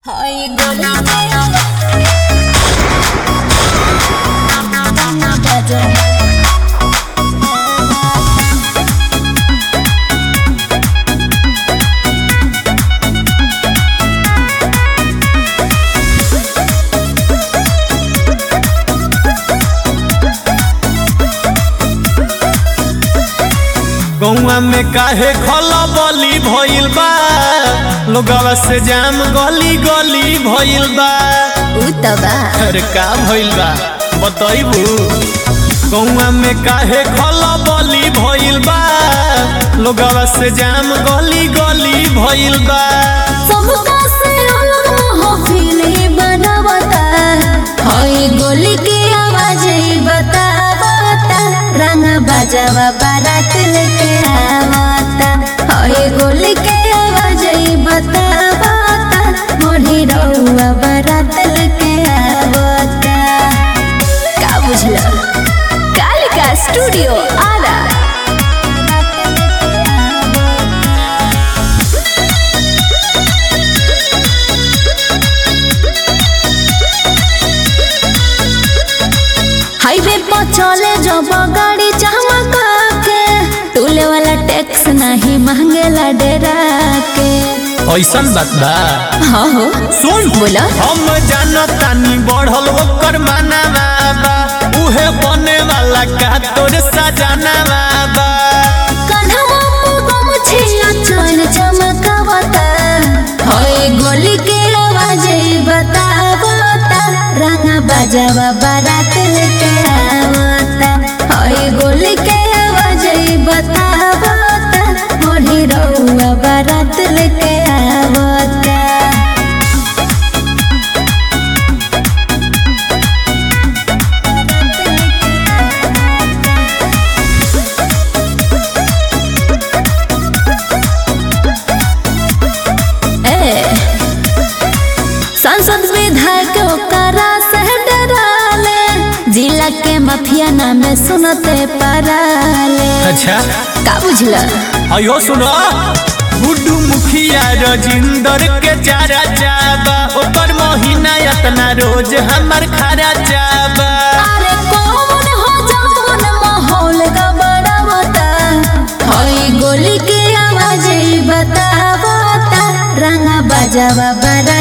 Ay, gonna गौआ में काहे खला बली भइल बा लोगवा से जाम गली गली भइल बा उतबा अरे का भइल बा बतइबू गौआ में काहे खला बली भइल बा लोगवा से जाम गली गली भइल बा सबका से अलग महफिल ही बनावता हई गोली के आवाज ही बतावता रंगा बजावा बारात लेके आवता हई गोली के आवाज ही बतावता मोढ़ी रहुआ बारात लेके आवता का बुझला कालिका स्टूडियो आरा हाईवे पर चले जब गाड़ी चमका के टूले वाला टैक्स नहीं मांगेला डेरा के ऐसन बात बा हाँ हो सुन बोला हम जानतानी बढ़ल ओकर माना बा उहे बने वाला का तोर सजाना बा कन्हवा मुगम छिया चोन चमकावता होय गोली के आवाज ही बतावता रंगा बजावा बारात लेके आवता होय गोली के आवाज ही बतावता मोढ़ी रहुआ बारात लेके आवता ए, सांसद विधायक ओकरा से डराले जिला के माफिया नाम सुनते पराले अच्छा का बुझला अयो सुनो गुड्डू मुखिया रजिंदर के चारा चाबा ओकर महीना इतना रोज हमर खारा चाबा अरे कौन हो जौन माहौल गबड़ावता हई गोली के आवाज ही बतावता रंगा बजावा बड़ा